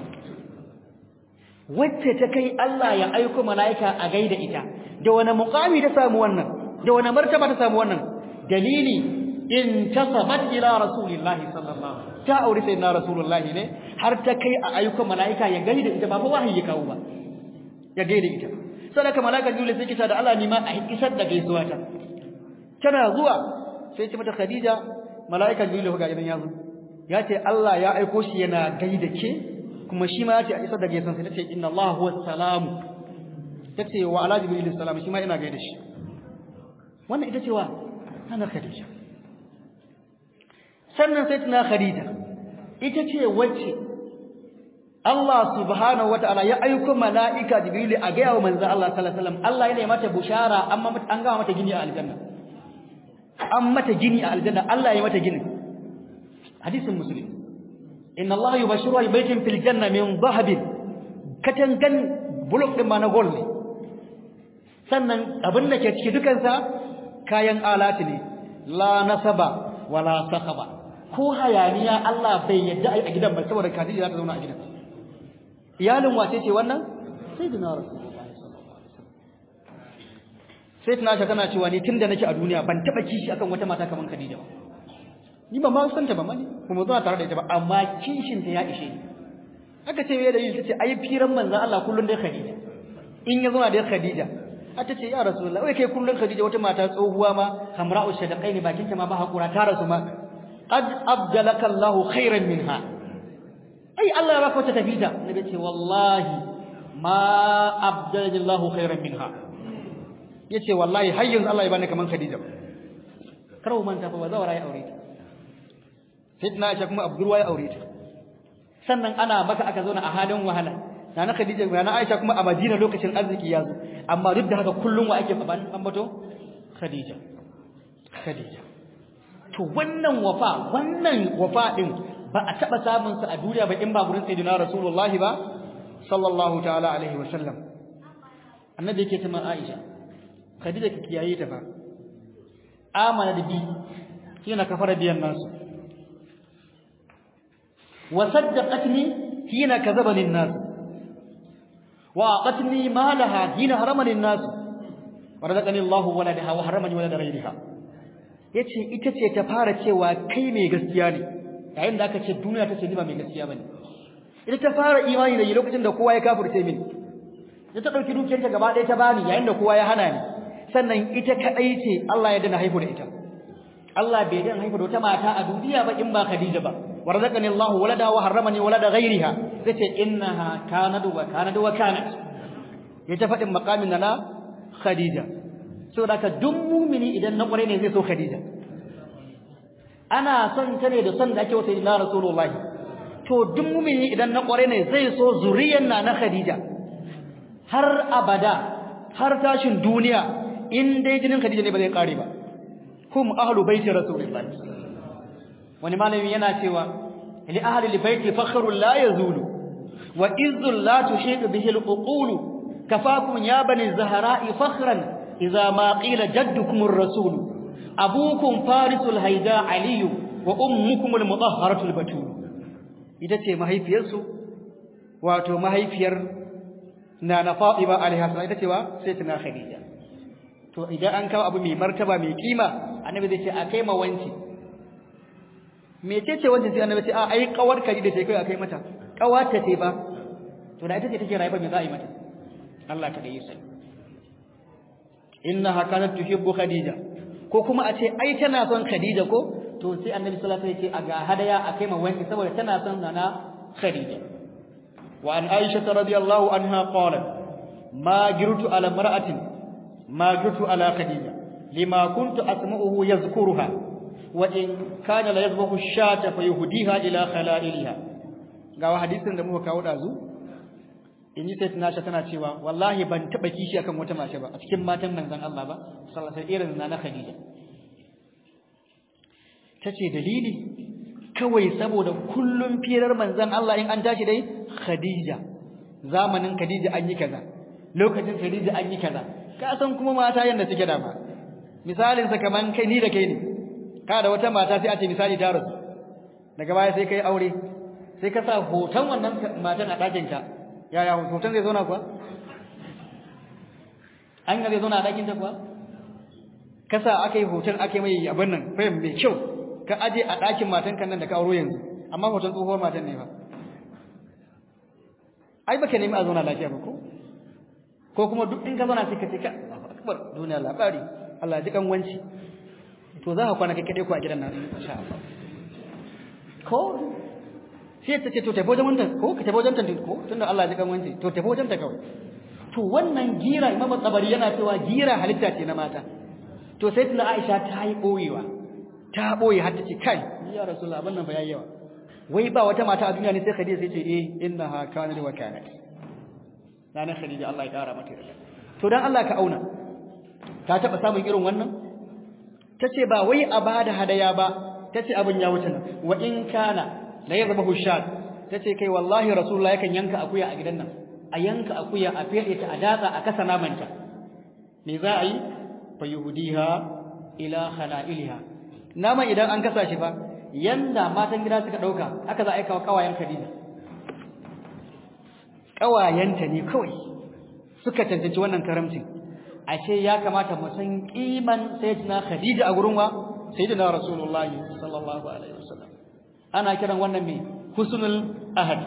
wacce ta kai Allah ya aiko malaika a gaida ita da wani muqami ta samu wannan da wani martaba ta samu wannan dalili in tasabat ila rasulillahi sallallahu ta aure sayyidina rasulullahi ne har ta kai a aiko malaika ya gaida ita ba fa wahayi ya kawo ba ya gaida ita sadaka malaika jibril sai kita da Allah ni ma a isar da gaisuwa ta tana zuwa sai ce mata khadija malaika jibril ga idan yazo ya ce Allah ya aiko shi yana gaida ke kuma shi ma ya ce a isar da gaisuwa sai ta ce inna Allah huwa salam tace wa ala jibril salam shi ma ina gaida shi wannan ita ce wa ana khadija sannan sai tana Khadija ita ce wacce Allah subhanahu wataala ya aika mala'ika Jibril a ga yawo manzo Allah sallallahu alaihi wasallam Allah yana mata bushara amma an ga mata gini a aljanna an mata gini a aljanna Allah ya mata gini hadisin muslim inna Allah yubashiru bi baitin fil janna min dhahabin katangan buluk din ma na gold ne sannan abin da ke ciki dukansa kayan alati ne la nasaba wala sakaba ko hayaniya Allah bai yadda ai a gidan ba saboda Khadija za ta zauna a gidan iyalin wace ce wannan sayyidina rasulullahi sallallahu alaihi wasallam sai tana tana cewa ni tunda nake a duniya ban taba kishi akan wata mata kaman Khadija ba ni ba ma san ta ba mani kuma zuwa tare da ita ba amma kishin ta ya ishe ni aka ce me da yin tace ai firan manzon Allah kullun dai Khadija in ya zauna da Khadija ata ce ya rasulullah wai kai kullun Khadija wata mata tsohuwa ma hamra'u shadaqaini bakin ta ma ba hakura ta rasu ma qad abdalaka Allahu khairan minha ai Allah ya baka wata tafita nabi ce wallahi ma abdalani Allahu khairan minha yace wallahi har yanzu Allah ya bani kaman Khadija karo manta fa bazawara ya aure ta fitna Aisha kuma Abdurwa ya aure ta sannan ana maka aka zo na a halin wahala nana Khadija nana Aisha kuma a Madina lokacin arziki ya zo amma duk da haka kullun wa ake ambato Khadija Khadija to wannan wafa wannan wafa din ba a taba samun sa a duniya ba in ba gurin sayyidina Rasulullah ba sallallahu ta'ala alaihi wa sallam annabi yake ta Aisha Khadija ki kiyaye ta fa amana da bi kina kafara biyan nasu وصدقتني حين كذبني الناس وأعطتني مالها حين حرمني الناس ورزقني الله ولدها وحرمني ولد غيرها yace ita ce ta fara cewa kai mai gaskiya ne yayin da aka ce duniya ta ce ni ba mai gaskiya bane ita ta fara imani da lokacin da kowa ya kafirce mini ita ta dauki dukiyar ta gaba ɗaya ta bani yayin da kowa ya hana ni sannan ita kadai ce Allah ya dana haihu da ita Allah bai dana haihu da wata mata a duniya ba in ba Khadija ba ورزقني الله ولدا وحرمني ولد غيرها زتي انها كانت وكانت وكانت يتفدي مقامنا نا خديجه saboda duk mumini idan na kware ne zai so khadija ana son ta ne da son da ake wata ila rasulullahi to duk mumini idan na kware ne zai so zuriyar na na khadija har abada har tashin duniya in dai jinin khadija ne ba zai kare ba hum ahlu baiti rasulullahi wani malami yana cewa li ahli albayti fakhrun la yazulu wa izzun la tushiqu bihi alqulu kafakum ya bani zahra'i fakhran idza ma qila jaddukum ar-rasul abukum farisul haida ali wa ummukum al-mutahharatu al-batul ita ce mahaifiyarsu wato mahaifiyar nana fatima alaiha salam ita ce wa sai tana khadija to idan an kawo abu mai martaba mai kima annabi zai ce a kai ma wanci mecece wancan sai annabi ce a ai kawar kaji da kai akai mata kawata ce ba to da ita ce take rayuwa me za a yi mata Allah ta dai sai innaha kanat tuhibbu khadija ko kuma a ce ai tana son khadija ko to sai annabi sallallahu alaihi wasallam ya ce a ga hadaya akai ma wanki saboda tana son nana khadija wa an aisha radhiyallahu anha qalat ma jirtu ala mar'atin ma jirtu ala khadija lima kuntu asma'uhu yazkuruha وإن كان لا يذبح الشاة فيهديها إلى خلائلها ga hadisin da muka kawo dazu in ji sai tunasha tana cewa wallahi ban taba kishi akan wata mace ba a cikin matan manzon Allah ba sallallahu alaihi irin na Khadija tace dalili kawai saboda kullum firar manzon Allah in an tashi dai Khadija zamanin Khadija an yi kaza lokacin Khadija an yi kaza ka san kuma mata yanda suke da ba misalin sa kaman kai ni da kai ne ka da wata mata sai a ce misali ta rasu daga baya sai kai aure sai ka sa hoton wannan matan a ɗakin ka yaya hoton zai zauna kuwa an ga zai zauna a ɗakin ta kuwa ka sa aka yi hoton aka yi mai abin nan fahim mai kyau ka aje a ɗakin matan kan nan da ka auro yanzu amma hoton tsohuwar matan ne ba ai baka nemi a zauna lafiya ba ko ko kuma duk in ka zauna sai ka ce ka akbar duniya labari Allah ji kan wanci to za ka kwana kai kadai ku a gidan nan insha Allah ko sai ta ce to tafi wajen wannan ko ka tafi wajen tantin ko tunda Allah ya kan wance to tafi wajen ta kawai to wannan gira Imam Tabari yana cewa gira halitta ce na mata to sai tuna Aisha ta yi boyewa ta boye har ta ce kai ya rasulullah abin nan ba yayi yawa wai ba wata mata a duniya ne sai Khadija sai ce eh innaha kanat wa kanat nana Khadija Allah ya kara mata yarda to dan Allah ka auna ta taba samun irin wannan tace ba wai a bada hadaya ba tace abin ya wuce nan wa in kana la yadhbahu shad tace kai wallahi rasulullah yakan yanka akuya a gidan nan a yanka akuya a fede ta a datsa a kasa namanta me za a yi fa yuhdiha ila khala'ilha nama idan an kasa shi fa yanda matan gida suka dauka haka za a aika wa kawayen Khadija kawayenta ne kawai suka cancanci wannan karamcin ashe ya kamata mu san kiman sayyidina Khadija a gurin wa sayyidina Rasulullahi sallallahu alaihi wasallam ana kiran wannan me husnul ahad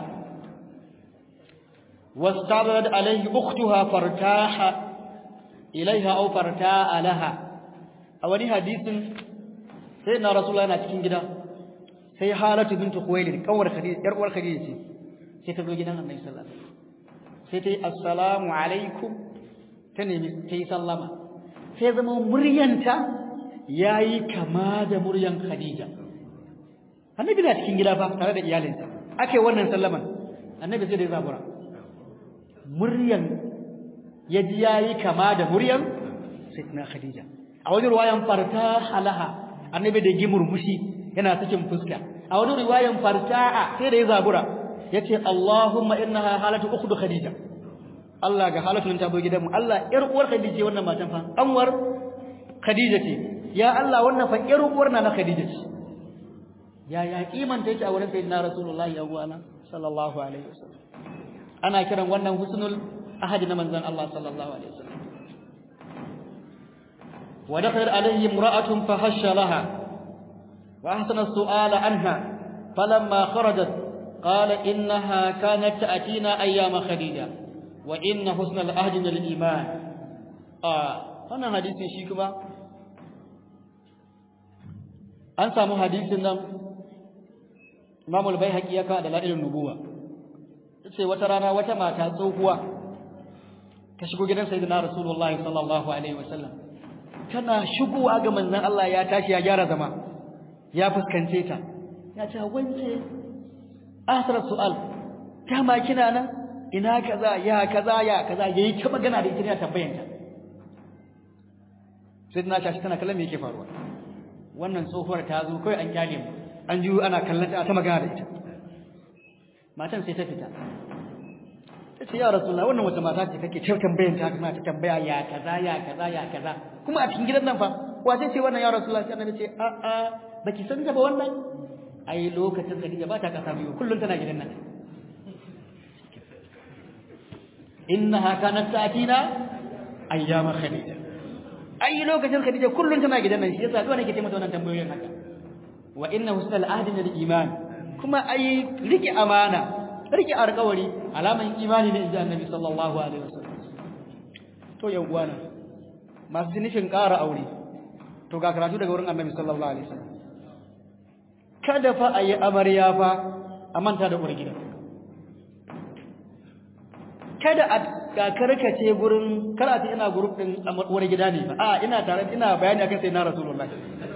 واستعرضت عليه أختها فارتاح إليها أو فارتاء لها أولي حديث سيدنا رسول الله cikin gida sai Halatu bint Khuwailid kawar Khadija yar uwar Khadija ce sai ta zo gidan Annabi sallallahu alaihi wasallam sai ta yi assalamu alaikum ta nemi ta yi sallama sai zama muryanta yayi kama da muryan Khadija Annabi na cikin gida fa tare da iyalinsa ake wannan sallaman Annabi sai da ya zabura muryan yaji yayi kama da muryan Sayyidina Khadija a wajen ruwayan farta halaha Annabi da gimurmushi yana sakin fuska a wani riwayan farta'a sai da ya zabura yace Allahumma innaha halatu ukhdu Khadija Allah ga halatu ta zo gidanmu Allah yar uwar Khadija wannan matan fa anwar Khadija ce ya Allah wannan fa yar uwar na na Khadija ce ya ya kimanta yake a wurin sayyidina Rasulullahi sallallahu alaihi wasallam ana kiran wannan husnul ahadi na manzon Allah sallallahu alaihi wasallam wa dakhala alayhi imra'atun fahashsha laha wa ahsana as-su'ala anha falamma kharajat qala innaha kanat ta'tina ayyama khadija wa inna husnal ahdi lil iman ah wannan hadisin shi kuma an samu hadisin nan Imam al-Baihaqi ya kawo da la'ilun nubuwa sai wata rana wata mata tsohuwa ta shigo gidan sayyidina rasulullahi sallallahu alaihi wasallam tana shigowa ga manzon Allah ya tashi ya gyara zama ya fuskance ta ya ce wance asar su'al kama kina nan ina kaza ya kaza ya kaza yayi ta magana da ita ne tambayan ta sayyidina tashi tana kallon me yake faruwa wannan tsohuwar ta zo kai an kyale mu an ji ana kallon ta ta magana da ita matan sai ta fita ta ce ya rasulullah wannan wata mata ce kake ta tambayan ta kuma ta tambaya ya kaza ya kaza ya kaza kuma a cikin gidan nan fa wace ce wannan ya rasulullah sai annabi ce a a baki san ta ba wannan ai lokacin Khadija ba ta kasa biyu kullun tana gidan nan innaha kanat ta'tina ayyama khadija ai lokacin Khadija kullun tana gidan nan shi yasa dole nake ce mata wannan tambayoyin haka wa inna husnal ahdi lil iman kuma ai rike amana rike alƙawari alaman imani ne inji annabi sallallahu alaihi wasallam to yan uwana masu nufin ƙara aure to ga karatu daga wurin annabi sallallahu alaihi wasallam kada fa ayi amarya fa a manta da uwar gida kada a ga karkace gurin karatu ina group din uwar gida ne ba a ina tare ina bayani akan sai na rasulullahi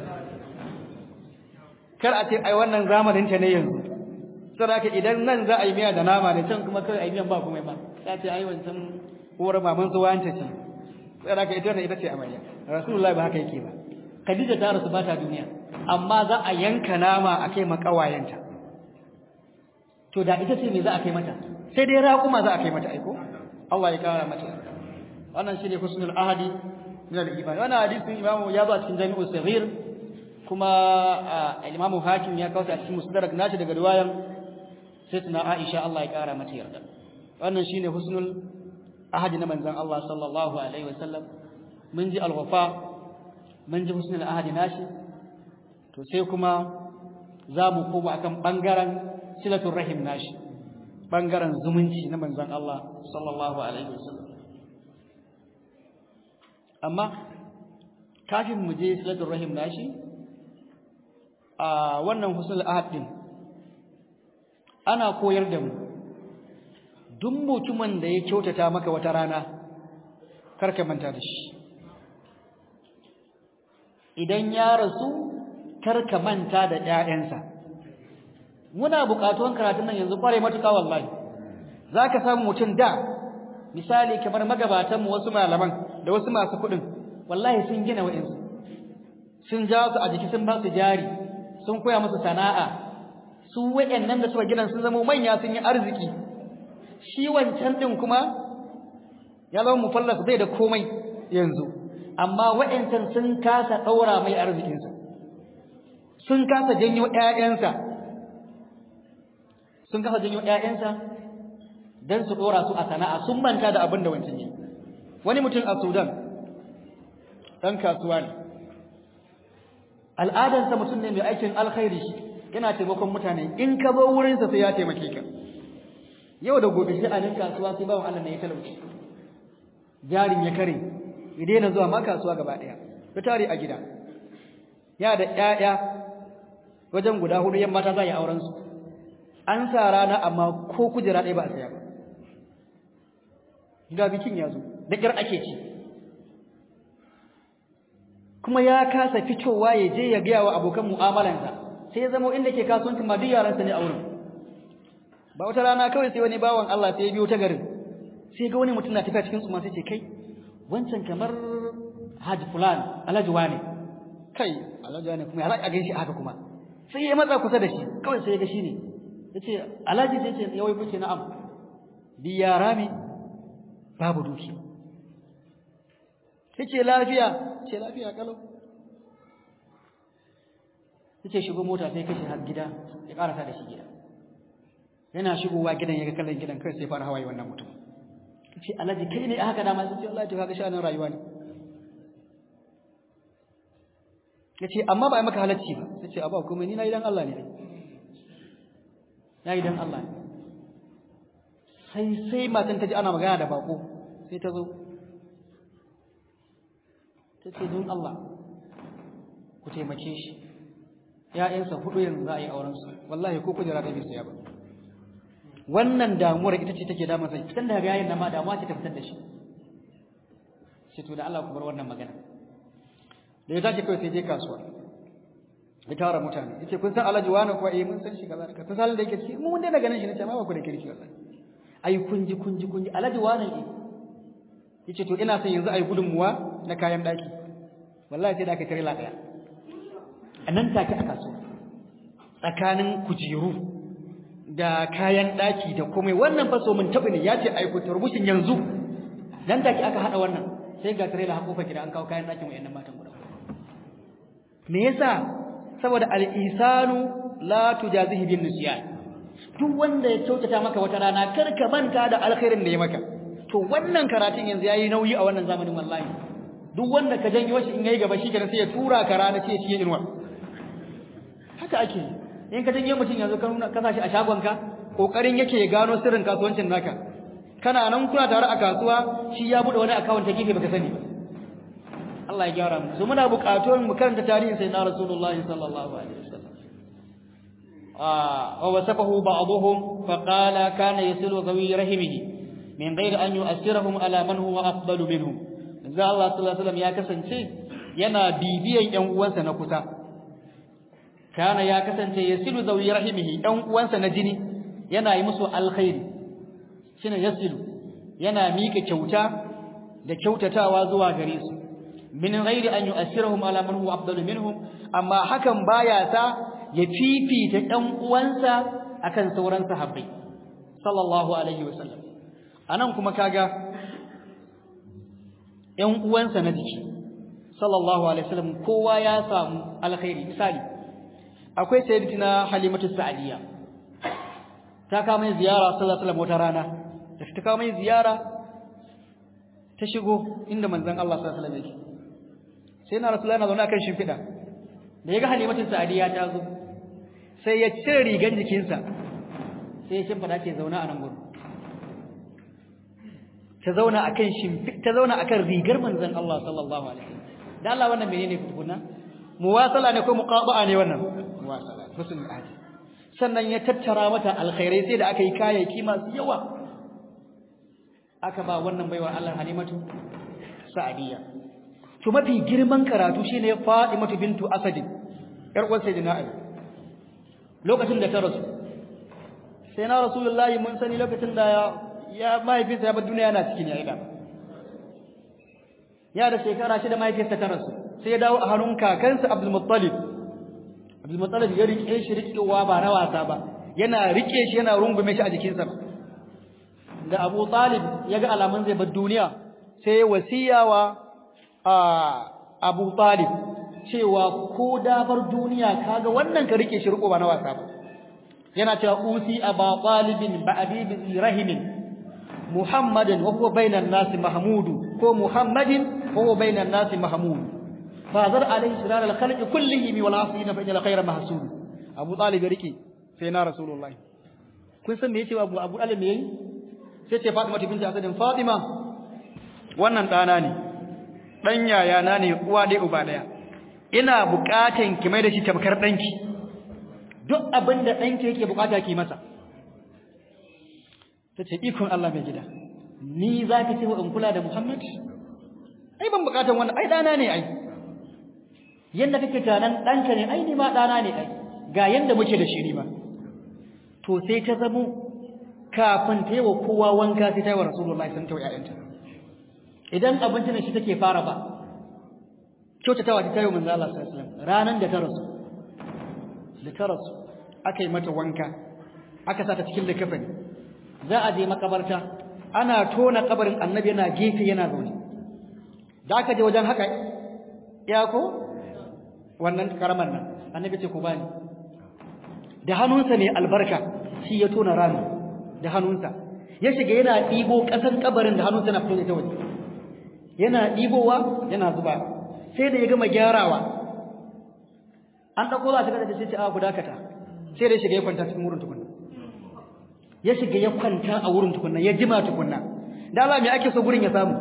kar a ce ai wannan zamanin ta ne yanzu saboda idan nan za a yi miya da nama ne can kuma kai a yi miyan ba kuma ba ya ce ai wancan uwar maman su wanta ce saboda ita wannan ita ce amarya rasulullahi ba haka yake ba khadija ta rasu ba ta duniya amma za a yanka nama a kai makawayenta to da ita ce me za a kai mata sai dai raƙuma za a kai mata aiko Allah ya kara mata wannan shine husnul ahadi min al-iman wannan hadisin imamu ya zo a cikin jami'ul saghir kuma al-imamu hakim ya kawo a cikin musnadrak nashi daga riwayan sayyidina Aisha Allah ya kara mata yarda wannan shine husnul ahadi na manzon Allah sallallahu alaihi wasallam mun ji al-wafa mun ji husnul ahadi nashi to sai kuma za mu koma akan bangaren silatul rahim nashi bangaren zumunci na manzon Allah sallallahu alaihi wasallam amma kafin mu je silatul rahim nashi a wannan husnul ahad din ana koyar da mu duk mutumin da ya kyautata maka wata rana karka manta da shi idan ya rasu kar ka manta da ƴaƴansa muna buƙatuwan karatun nan yanzu kware matuƙa wallahi zaka samu mutum da misali kamar magabatan mu wasu malaman da wasu masu kuɗin wallahi sun gina wa'insu sun ja su a jiki sun ba su jari sun koya musu sana'a su wa'annan da suka gina sun zama manya sun yi arziki shi wancan din kuma ya zama mufallas bai da komai yanzu amma wa'ancan sun kasa daura mai arzikinsa sun kasa janyo ƴaƴansa sun kasa janyo ƴaƴansa dan su dora su a sana'a sun manta da abin da wancan yi wani mutum a Sudan dan kasuwa ne al'adarsa mutum ne mai aikin alkhairi yana taimakon mutane in ka zo wurinsa sai ya taimake ka yau da gobe shi a nan kasuwa sai bawan Allah ne ya talauci jarin ya kare ya daina zuwa ma kasuwa gaba daya ya tare a gida ya da ƴaƴa wajen guda hudu yan mata za yi auren su an sa rana amma ko kujera ɗaya ba a saya ba ga bikin ya zo da ƙyar ake ci kuma ya kasa fitowa ya je ya gaya wa abokan mu'amalansa sai ya zama inda ke kasuwancin ma duk yaransa ne a wurin ba wata rana kawai sai wani bawan Allah sai ya biyo ta garin sai ga wani mutum na tafiya cikin su ma sai ce kai wancan kamar Haji fulan Alhaji wane kai Alhaji wane kuma ya za a gaishe haka kuma sai ya matsa kusa da shi kawai sai ya ga shi ne yace Alhaji sai ce yawai kuce na'am bi yara mi babu duki yace lafiya ce lafiya kalau yace shigo mota sai kashi har gida ya karasa da shi gida yana shigowa gidan yaga kallon gidan kai sai fara hawaye wannan mutum yace alhaji kai ne haka dama sai Allah ya kaga shanin rayuwa ne yace amma ba ai maka halacci ba yace aba kuma ni na idan Allah ne na idan Allah ne sai sai matan ta ji ana magana da bako sai ta zo ta ce don Allah ku taimake shi ‘ya'yansa hudu yanzu za a yi aurensu wallahi ko kujera da bisa ya ba wannan damuwar ita ce take damar sai fitan daga yayin da ma damuwa ce ta fitar da shi sai to da Allah ku bar wannan magana da ya tashi kawai sai je kasuwa ya tara mutane yace kun san Alhaji wani kuwa eh mun san shi kaza ka san da yake ciki mun dai daga nan shi ne ce ma ba ku da kirki wallahi ai kun ji kun ji kun ji Alhaji wani eh yace to ina son yanzu ai gudunmuwa na kayan daki wallahi sai da aka tirela daya a nan take a kasuwa tsakanin kujeru da kayan daki da komai wannan fa so mun tabi ne yace ai ku turbushin yanzu nan take aka hada wannan sai ga tirela hakofa gida an kawo kayan dakin wayannan matan guda me yasa saboda al-isanu la tujazihi bin nisyan duk wanda ya kyautata maka wata rana kar ka manta da alkhairin da ya maka to wannan karatun yanzu yayi nauyi a wannan zamanin wallahi duk wanda ka janyo shi in yayi gaba shi kenan sai ya tura ka rana ce shi inuwa haka ake in ka janyo mutum yanzu ka nuna kasa shi a shagon ka kokarin yake ya gano sirrin kasuwancin naka kana nan kuna tare a kasuwa shi ya bude wani account ta gefe baka sani ba Allah ya gyara mu so muna buƙatuwar mu karanta tarihin sayyidina Rasulullahi sallallahu alaihi wasallam ah wa wasafahu ba'dhum fa qala kana yasilu zawi rahimihi min ghairi an yu'assirahum ala man huwa afdalu minhum manzo Allah sallallahu alaihi wasallam ya kasance yana bibiyan ƴan uwansa na kusa kana ya kasance yasilu zawi rahimihi ƴan uwansa na jini yana yi musu alkhairi shine yasilu yana mika kyauta da kyautatawa zuwa gare su min ghairi an yu'assirahum ala man huwa afdalu minhum amma hakan baya sa ya fifita ɗan uwansa akan sauran sahabbai sallallahu alaihi wasallam anan kuma kaga ƴan uwansa na jiki sallallahu alaihi wasallam kowa ya samu alkhairi misali akwai sayyidatina halimatu sa'diya ta kawo mai ziyara sallallahu alaihi wasallam wata rana da ta kawo mai ziyara ta shigo inda manzon Allah sallallahu alaihi wasallam yake sai na rasulullahi na zaune akan shimfiɗa da ya ga halimatu sa'diya ta zo sai ya cire rigan jikinsa sai ya shimfiɗa ce zauna a nan gurin ta zauna akan shimfi ta zauna akan rigar manzon Allah sallallahu alaihi wasallam dan Allah wannan menene tukunna muwasala ne ko muqaba'a ne wannan muwasala husnul ahdi sannan ya tattara mata alkhairai sai da aka yi kayayyaki masu yawa aka ba wannan baiwa Allah Halimatu Sa'diya to mafi girman karatu shine Fatimatu bintu Asad yar uwar sayyidina Ali lokacin da ta rasu sai na rasulullahi mun sani lokacin da ya ya mahaifinsa ya bar duniya yana cikin ya ida ya da shekara shida mahaifinsa ta rasu sai ya dawo a hannun kakansa Abdul Muttalib Abdul Muttalib ya rike shi rikewa ba na wasa ba yana rike shi yana rungume shi a jikinsa da Abu Talib ya ga alamun zai bar duniya sai ya wasiyawa a Abu Talib cewa ko da bar duniya kaga wannan ka rike shi riko ba na wasa ba yana cewa usi aba talibin ba'di bi rahimin muhammadin wa huwa bainan nas mahmudu ko muhammadin wa huwa bainan nas mahmud fa zar alayhi shirar al khalq kullihi wal asina fa inna khayra mahsud abu talib rike sai na rasulullahi kun san me yace abu abu talib me yayi sai ce fatima binti asadin fatima wannan dana ne dan yayana ne uwa dai uba daya ina bukatan ki mai da shi tamkar danki duk abin da danki yake bukata ki masa tace ikon Allah mai gida ni zaka ce wa in kula da Muhammad ai ban bukatan wannan ai dana ne ai yanda kake tanan danka ne ai ni ma dana ne ai ga yanda muke da shi ni ma to sai ta zamo kafin ta yi wa kowa wanka sai ta yi wa Rasulullahi sun ta ƴaƴanta idan abinci ne shi take fara ba kyautatawa ta tayo manzo Allah sallallahu alaihi wasallam ranan da ta rasu da ta rasu aka yi mata wanka aka sa ta cikin likafani za a je makabarta ana tona kabarin annabi yana gefe yana zaune da aka je wajen haka ya ko wannan karamar nan annabi ce ku bani da hannunsa ne albarka shi ya tona rami da hannunsa ya shiga yana ɗibo ƙasan kabarin da hannunsa na fito da ta waje yana ɗibowa yana zuba sai da ya gama gyarawa an ɗauko za ta kada da ce a guda kata sai da ya shiga ya kwanta cikin wurin tukunna ya shiga ya kwanta a wurin tukunna ya jima tukunna da Allah me ake so gurin ya samu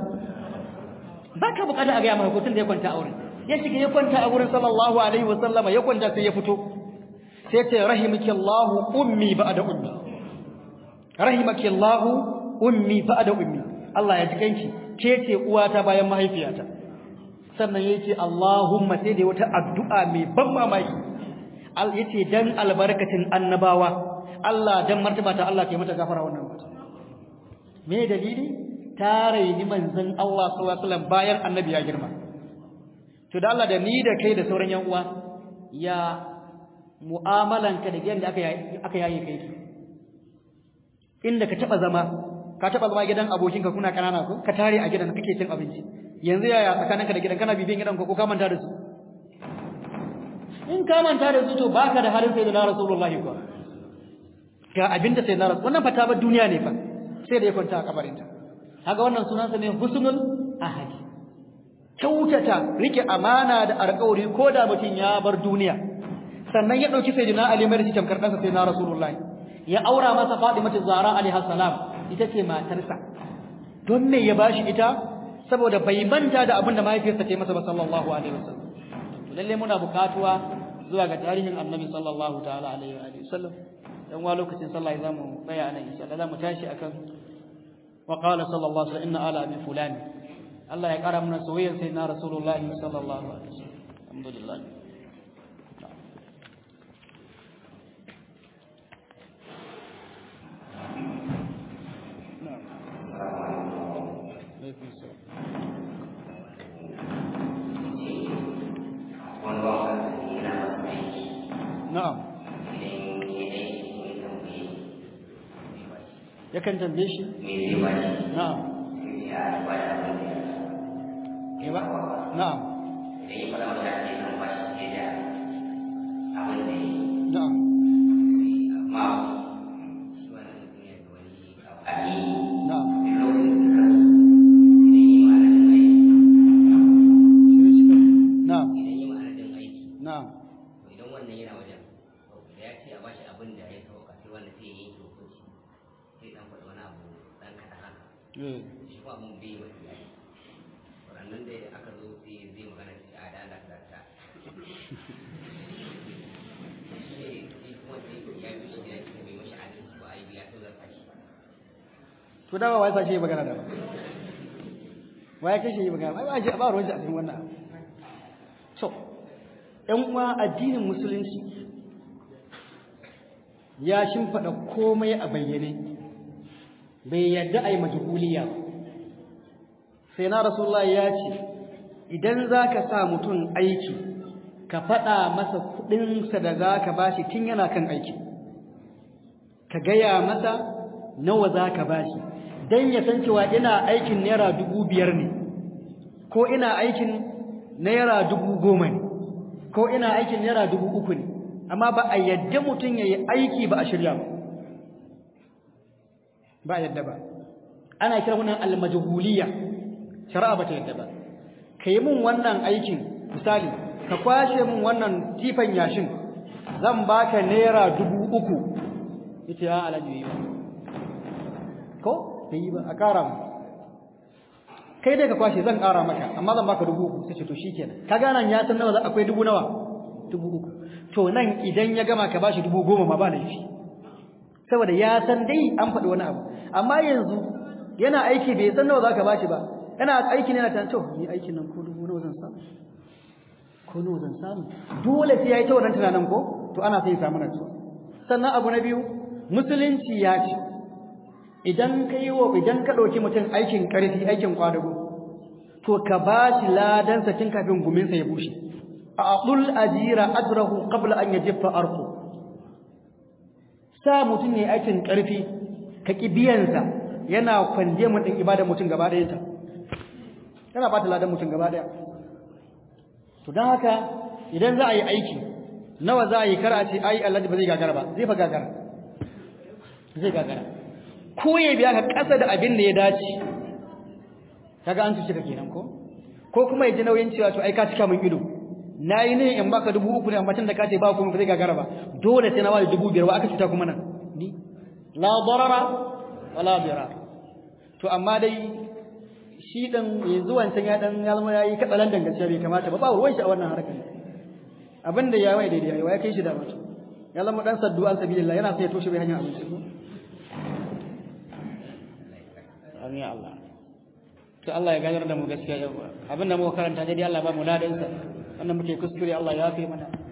ba ka bukata a ga maka kotun da ya kwanta a wurin ya shiga ya kwanta a wurin sallallahu alaihi wa sallama ya kwanta sai ya fito sai ce rahimaki Allah ummi ba'da ummi rahimaki Allah ummi ba'da ummi Allah ya ji kanki ke ce uwata bayan mahaifiyata sannan yace Allahumma sai da wata addu'a mai ban mamaki al yace dan albarkatin annabawa Allah dan martaba ta Allah kai mata gafara wannan mata me dalili tare ni manzon Allah sallallahu alaihi wasallam bayan annabi ya girma to da Allah da ni da kai da sauran yan uwa ya mu'amalanka da yanda aka aka yayi kai inda ka taba zama ka taba zama gidan abokinka kuna kanana ko ka tare a gidan kake cin abinci yanzu yaya tsakaninka da gidan kana bibiyan gidan ko ka manta da su in ka manta da su to baka da halin sai da Rasulullahi ko ga abinda sai na Rasul wannan fata ba duniya ne fa sai da ya kwanta a kabarinta kaga wannan sunansa ne husnul ahadi kyautata rike amana da alƙawari ko da mutum ya bar duniya sannan ya dauki sayyidina Ali mai shi tamkar ɗansa sai na Rasulullahi ya aura masa Fatimatu Zahra alaiha salam ita ce matarsa don me ya bashi ita saboda bai manta da abin da mahaifiyarsa ta masa ba sallallahu alaihi wasallam lalle muna bukatuwa zuwa ga tarihin annabi sallallahu ta'ala alaihi wa sallam dan wa lokacin sallah zamu tsaya anan insha Allah zamu tashi akan wa qala sallallahu alaihi inna ala abi fulani Allah ya kara mana soyayyar sayyidina rasulullahi sallallahu alaihi wasallam alhamdulillah na'am yakan tambaye shi na'am ya ba na'am na'am na'am na'am na'am idan wannan yana wajen da ya ce a bashi abin da ya sauka sai wanda sai ya yi hukunci sai dan faɗi wani abu dan kaɗan haka eh shi kuma abin bai wa iyali waɗannan da aka zo sai zai magana shi a da Allah ta ta shi ne shi kuma sai ya bi shi da shi bai mashi adalci ba a yi biya sai zarfa shi to dawa wai sashi magana da wai kai shi magana wai ba ji ba ruwan shi a cikin wannan to ɗan uwa addinin musulunci ya shimfaɗa komai a bayyane bai yadda a yi majuhuliya ba sai na rasulullah ya ce idan za ka sa mutum aiki ka faɗa masa kuɗinsa da za ka ba shi tun yana kan aiki ka gaya masa nawa za ka ba shi don ya san cewa ina aikin naira dubu biyar ne ko ina aikin naira dubu goma ne ko ina aikin naira dubu uku ne amma ba a yadda mutum ya yi aiki ba a shirya ba ba a yadda ba ana kira wannan almajhuliya shari'a ba ta yadda ba ka yi min wannan aikin misali ka kwashe min wannan tifan yashin zan baka naira dubu uku ita ya alaji yi ko da yi ba a ƙara mu kai dai ka kwashe zan ƙara maka amma zan baka dubu uku sai ce to shikenan ka gana ya san nawa akwai dubu nawa dubu uku to nan idan ya gama ka bashi dubu goma ma ba laifi saboda ya san dai an faɗi wani abu amma yanzu yana aiki bai san nawa zaka bashi ba yana aiki ne yana tan to ni aikin nan ko dubu nawa zan samu ko nawa zan samu dole sai yayi ta wannan tunanin ko to ana sai samu nan sannan abu na biyu musulunci ya ce idan ka yi wa idan ka ɗauki mutum aikin ƙarfi aikin kwadago to ka ba shi ladansa tun kafin guminsa ya bushe a aqul ajira ajrahu qabla an yajiffa arqu sa mutum ne aikin ƙarfi ka ki biyansa yana kwanje mun din ibada mutum gaba ɗayan ta yana ba ta ladan mutum gaba ɗaya to don haka idan za a yi aiki nawa za a yi kar a ce ai Allah ba zai gagara ba zai fa gagara zai gagara ko ya biya ka ƙasa da abin da ya dace kaga an cuce ka kenan ko ko kuma ya ji nauyin cewa to ai ka cika min ido nayi ne in baka dubu uku ne amma tun da ka ce ba kuma ba zai gagara ba dole sai na wani dubu biyar wa aka cuta kuma nan ni la darara wala dirar to amma dai shi dan yanzu wancan ya dan ya zama yayi katsalan dangaciya bai kamata ba ba ruwan shi a wannan harkar abin da ya wai daidai ya kai shi da mutum ya zama dan saddu an sabilillah yana sai ya toshe bai hanyar abinci ko amin ya Allah to Allah ya ganar da mu gaskiya yau abinda muka karanta dai Allah ba mu ladansa wannan muke kuskure Allah ya fi mana